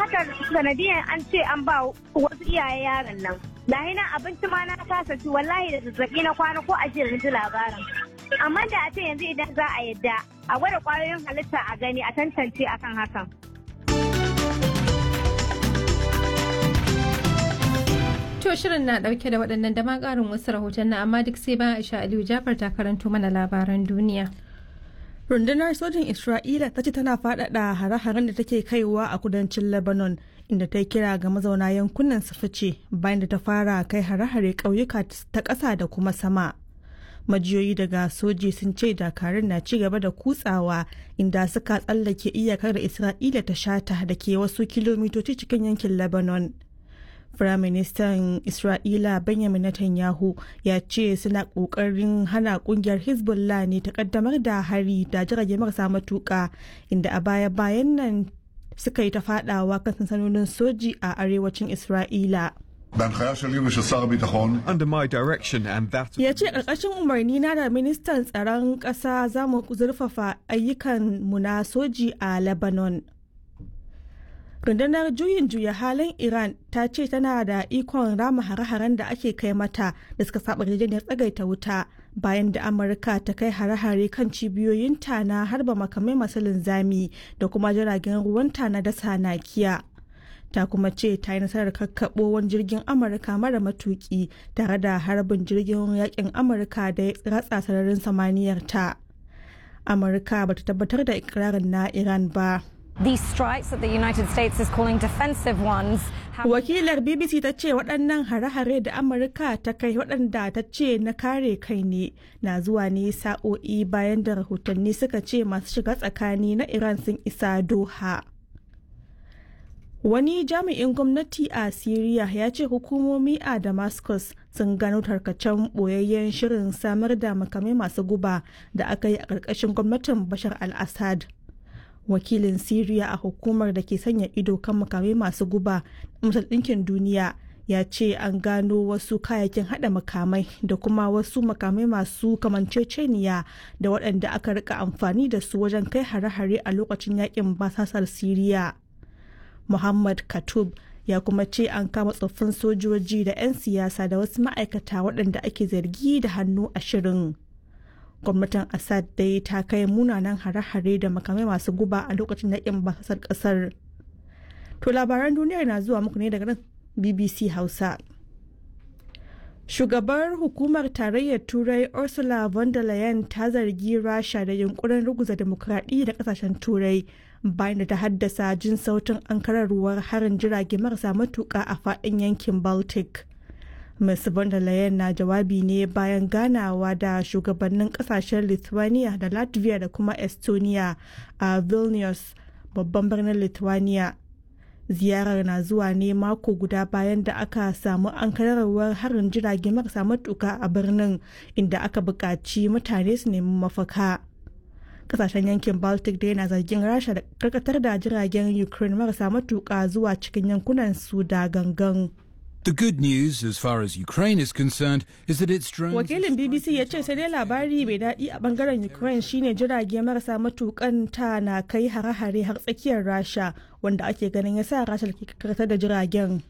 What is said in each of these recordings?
haka sanadiyan an ce an ba wasu iyaye yaron nan lahi na abinci ma na kasa ci wallahi da zazzabi na kwana ko ashirin ji labarin amma da a ce yanzu idan za a yadda a gwada kwayoyin halitta a gani a tantance akan hakan To shirin na dauke da waɗannan da ma ƙarin wasu rahoton na amma duk sai bayan Aisha Aliyu Jafar ta karanto mana labaran duniya. rundunar sojin isra'ila ta ce tana faɗaɗa hare-haren da take kaiwa a kudancin lebanon inda ta kira ga mazauna yankunan su fice bayan da ta fara kai hare-hare ƙauyuka ta ƙasa da kuma sama majiyoyi daga soji sun ce dakarun na ci gaba da kutsawa inda suka tsallake iyakar da isra'ila ta shata da ke wasu kilomitoci cikin yankin lebanon Firaministan Isra'ila Benjamin Netanyahu ya ce suna ƙoƙarin hana ƙungiyar Hezbollah ne ta ƙaddamar da hari da jirage marasa matuƙa inda a baya-bayan nan suka yi ta faɗawa kan sansanonin soji a arewacin Isra'ila. Under my direction and that Ya ce ƙarƙashin umarni na da ministan tsaron ƙasa za mu zurfafa ayyukan mu na soji a Lebanon. rundunar juyin juya halin iran ta ce tana da ikon rama hare-haren da ake kai mata da suka saba yarjejeniyar tsagaita wuta bayan da amurka ta kai hare-hare kan cibiyoyinta na harba makamai masu linzami da kuma jiragen ruwanta na dasa nakiya ta kuma ce ta yi nasarar kakkaɓo wani jirgin amurka mara matuki tare da harbin jirgin yakin amurka da ya ratsa sararin samaniyar ta amurka bata tabbatar da ikirarin na iran ba These strikes that the United States is calling defensive ones. Wakilar BBC ta ce waɗannan hare-hare da Amurka ta kai waɗanda ta ce na kare kai ne na zuwa ne sa'o'i bayan da rahotanni suka ce masu shiga tsakani na Iran sun isa Doha. Wani jami'in gwamnati a Siriya ya ce hukumomi a Damascus sun gano tarkacen ɓoyayyen shirin samar da makamai masu guba da aka yi a ƙarƙashin gwamnatin Bashar al-Assad. wakilin Siriya a hukumar da ke sanya ido kan makamai masu guba Masar Ɗinkin Duniya ya ce an gano wasu kayayyakin hada makamai da kuma wasu makamai masu kamanceceniya da waɗanda aka rika amfani da su wajen kai hare-hare a lokacin yakin basasar Siriya. Muhammad Katub ya kuma ce an kama tsoffin sojoji da 'yan siyasa da wasu ma'aikata waɗanda ake zargi da hannu a shirin. gwamnatin assad dai ta kai munanan hare-hare da makamai masu guba a lokacin yakin basasar kasar to labaran duniyar na zuwa muku ne daga nan bbc hausa shugabar hukumar tarayyar turai ursula von der leyen ta zargi rasha da yunkurin ruguza demokradiyya da kasashen turai bayan da ta haddasa jin sautin ankararwar harin jirage marasa matuka a faɗin yankin baltic Ms. von der Leyen na jawabi ne bayan ganawa da shugabannin kasashen Lithuania da Latvia da kuma Estonia a Vilnius, babban birnin Lithuania. Ziyarar na zuwa ne mako guda bayan da aka samu ankararwar harin jirage marasa matuka a birnin inda aka buƙaci mutane su nemi mafaka. Kasashen yankin Baltic da yana zargin Rasha da karkatar da jiragen Ukraine marasa matuka zuwa cikin yankunan su da gangan. The good news, as far as Ukraine is concerned, is that its drones. Wakilin BBC ya ce sai dai labari mai daɗi a bangaren Ukraine shine jirage marasa matukan ta na kai hare-hare har tsakiyar Rasha wanda ake ganin ya sa Rasha ke karkatar da jiragen.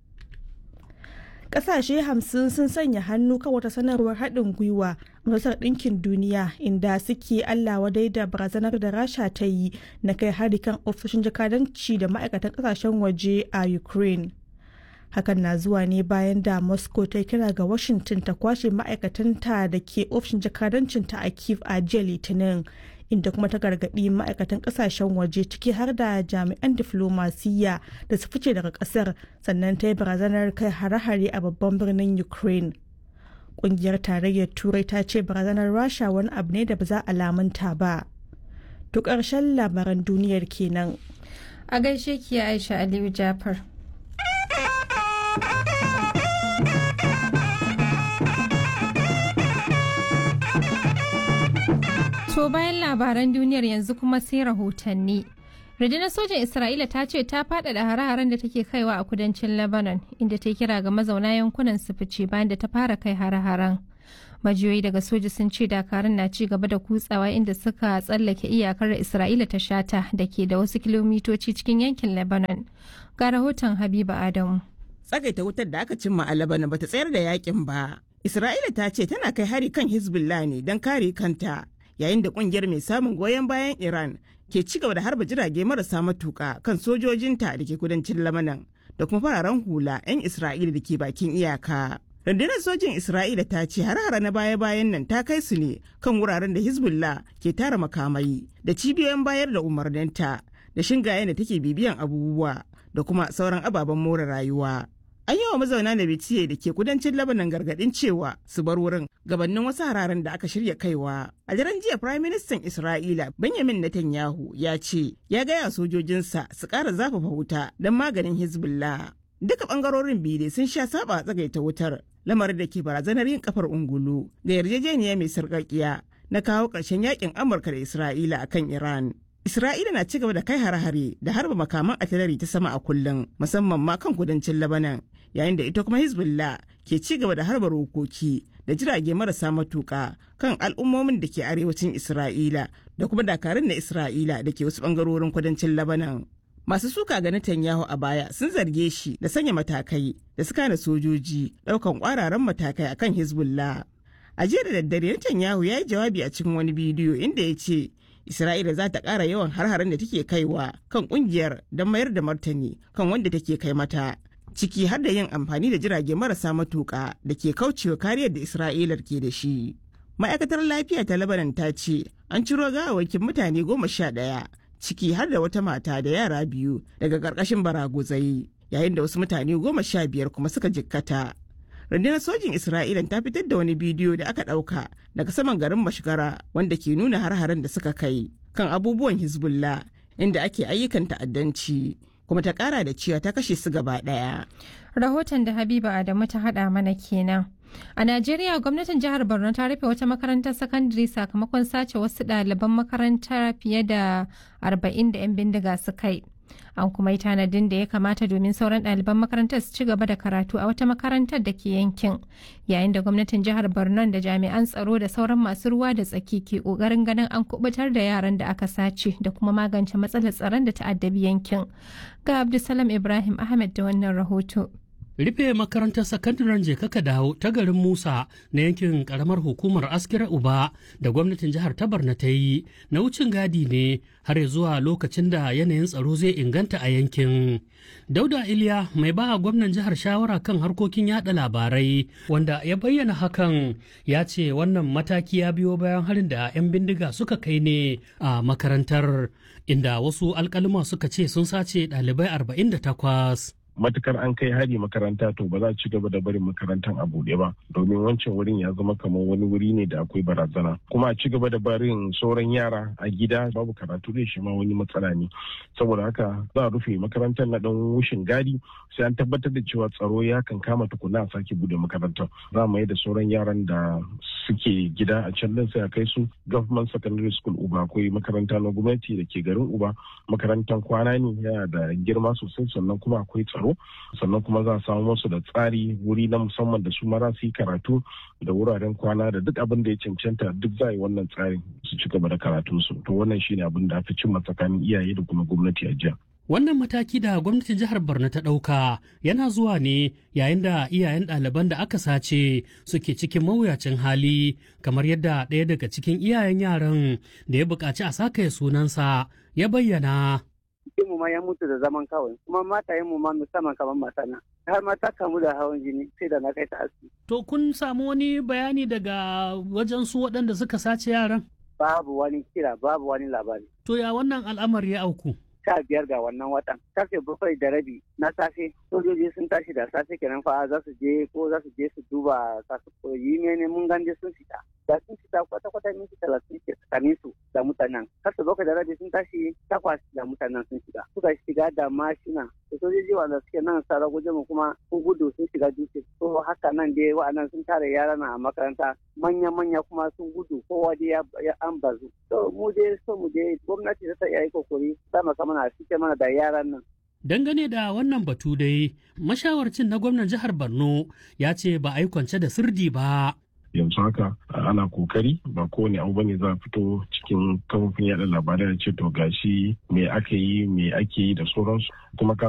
Ƙasashe hamsin sun sanya hannu kan wata sanarwar haɗin gwiwa Majalisar Ɗinkin Duniya inda suke Allah wadai da barazanar da Rasha ta yi na kai hari kan ofisoshin jakadanci da ma'aikatan ƙasashen waje a Ukraine. hakan na zuwa ne bayan da moscow ta kira ga washington ta kwashe ma'aikatanta da ke ofishin jakadancinta a kiev a jiya litinin inda kuma ta gargaɗi ma'aikatan ƙasashen waje ciki har da jami'an diflomasiyya da su fice daga ƙasar sannan ta yi barazanar kai hare-hare a babban birnin ukraine ƙungiyar tarayyar turai ta ce barazanar rasha wani abu ne da ba za a lamunta ba to ƙarshen labaran duniyar kenan A gaishe ki Aisha Aliyu Jafar. To bayan labaran duniyar yanzu kuma sai rahotanni. Rundunar sojan Isra'ila ta ce ta faɗaɗa hare-haren da take kaiwa a kudancin Lebanon inda ta kira ga mazauna yankunan su fice bayan da ta fara kai hare-haren. majiyoyi daga soja sun ce dakarun na ci gaba da kutsawa inda suka tsallake iyakar isra'ila ta shata da ke da wasu kilomitoci cikin yankin lebanon ga rahoton habiba adamu tsagaita wutar da aka cimma a lebanon bata tsayar da yakin ba isra'ila ta ce tana kai hari kan hezbollah ne don kare kanta yayin da kungiyar mai samun goyon bayan iran ke ci gaba da harba jirage marasa matuka kan sojojinta da ke kudancin lamanan da kuma fararen hula 'yan isra'ila da ke bakin iyaka rundunar sojin isra'ila ta ce har-hara na baya-bayan nan ta kai su ne kan wuraren da hezbollah ke tara makamai da cibiyoyin bayar da umarninta da shingayen da take bibiyan abubuwa da kuma sauran ababen more rayuwa an yi wa mazauna da bitiye da ke kudancin labanan gargadin cewa su bar wurin gabanin wasu hararen da aka shirya kaiwa a daren jiya prime minister isra'ila benjamin netanyahu ya ce ya gaya sojojinsa su ƙara zafafa wuta don maganin hezbollah duka bangarorin biyu dai sun sha saba tsagaita wutar lamarin da ke barazanar yin kafar ungulu ga yarjejeniya mai sarƙaƙiya na kawo ƙarshen yakin amurka da isra'ila akan iran Isra'ila na cigaba da kai hare-hare da harba makaman atilari ta sama a kullum musamman ma kan kudancin Labanan yayin da ita kuma Hezbollah ke cigaba da harba rokoki da jirage marasa matuka kan al'ummomin da ke arewacin Isra'ila da kuma dakarun na Isra'ila da ke wasu bangarorin kudancin Labanan. Masu suka ga Netanyahu a baya sun zarge shi da sanya matakai da suka na sojoji daukan kwararan matakai akan Hezbollah. A jiya da daddare Netanyahu ya yi jawabi a cikin wani bidiyo inda ya ce Isra'ila za ta ƙara yawan har-haren da take kaiwa kan ƙungiyar don mayar da martani kan wanda take kai mata. Ciki har da yin amfani da jirage marasa matuƙa da ke kaucewa kariyar da Isra'ilar ke da shi. Ma'aikatar lafiya ta Lebanon ta ce an ciro gawawakin mutane goma sha ɗaya ciki har da wata mata da yara biyu daga ƙarƙashin baraguzai yayin da wasu mutane goma sha biyar kuma suka jikkata. rundunar sojin isra'ila ta fitar da wani bidiyo da aka ɗauka daga saman garin mashigara wanda ke nuna har-haren da suka kai kan abubuwan hezbollah inda ake ayyukan ta'addanci kuma ta ƙara da cewa ta kashe su gaba ɗaya rahoton da habiba adamu ta haɗa mana kenan a najeriya gwamnatin jihar borno ta rufe wata makarantar sakandare sakamakon sace wasu ɗaliban makaranta fiye da 40 da 'yan bindiga su kai an kuma yi tanadin da ya kamata domin sauran ɗaliban makarantar su ci gaba da karatu a wata makarantar da ke yankin yayin da gwamnatin jihar borno da jami'an tsaro da sauran masu ruwa da tsaki ke ƙoƙarin ganin an kubutar da yaran da aka sace da kuma magance matsalar tsaron da ta'addabi yankin ga abdulsalam ibrahim ahmed da wannan rahoto rufe makarantar sakandaren kaka dawo ta garin musa na yankin karamar hukumar askira uba da gwamnatin jihar tabarna ta yi na wucin gadi ne har zuwa lokacin da yanayin tsaro zai inganta a yankin dauda iliya mai ba gwamnan jihar shawara kan harkokin yada labarai wanda ya bayyana hakan ya ce wannan mataki ya biyo bayan harin da 'yan bindiga suka kai ne a makarantar inda wasu alkalima suka ce sun sace ɗalibai 48 matukar an kai hari makaranta to ba za a ci gaba da barin makarantar a buɗe ba domin wancan wurin ya zama kamar wani wuri ne da akwai barazana kuma a ci gaba da barin sauran yara a gida babu karatu da shi ma wani matsala ne saboda haka za a rufe makarantar na dan wushin gadi sai an tabbatar da cewa tsaro ya kan kama tukuna a sake bude makarantar za mu yi da sauran yaran da suke gida a can din sai a kai su government secondary school uba akwai makaranta na gwamnati da ke garin uba makarantar kwana ne yana da girma sosai sannan kuma akwai tsaro sannan kuma za a samu musu da tsari wuri na musamman da su mara su yi karatu da wuraren kwana da duk abin da ya cancanta duk za a yi wannan tsarin su ci gaba da karatunsu to wannan shine abin da fi cimma tsakanin iyaye da kuma gwamnati a jiya. Wannan mataki da gwamnatin jihar Borno ta ɗauka yana zuwa ne yayin da iyayen ɗaliban da aka sace suke cikin mawuyacin hali kamar yadda ɗaya daga cikin iyayen yaran da ya buƙaci a sakaye sunansa ya bayyana. mu ma ya mutu da zaman kawai kuma matayen mu ma musamman kamar matana har ma ta kamu da hawan jini sai da na kai ta asibiti. To kun samu wani bayani daga wajen su waɗanda suka sace yaran? Babu wani kira babu wani labari. To ya wannan al'amari ya auku? sha biyar ga wannan watan karfe bakwai da rabi na safe sojoji sun tashi da safe kenan fa za su je ko za su je su duba kasu koyi ne mun ganje sun fita da sun fita kwata kwata minti talatin ke tsakanin su da mutanen karfe bakwai da rabi sun tashi takwas da mutanen sun shiga suka shiga da mashina da sojoji wanda suke nan sara guje mu kuma sun gudu sun shiga dutse to haka nan dai wa'annan sun tare yara na a makaranta manya manya kuma sun gudu kowa dai ya an bazu to mu dai so mu dai gwamnati ta iya yi kokari ta maka mana cike mana da yaran nan Dangane da wannan batu dai, mashawarcin na gwamnan jihar Borno ya ce ba a yi kwance da sirdi ba. yanzu haka ana kokari ba kowane abu bane za a fito cikin kafofin yada labarai da ce to gashi me aka yi me ake yi da sauransu kuma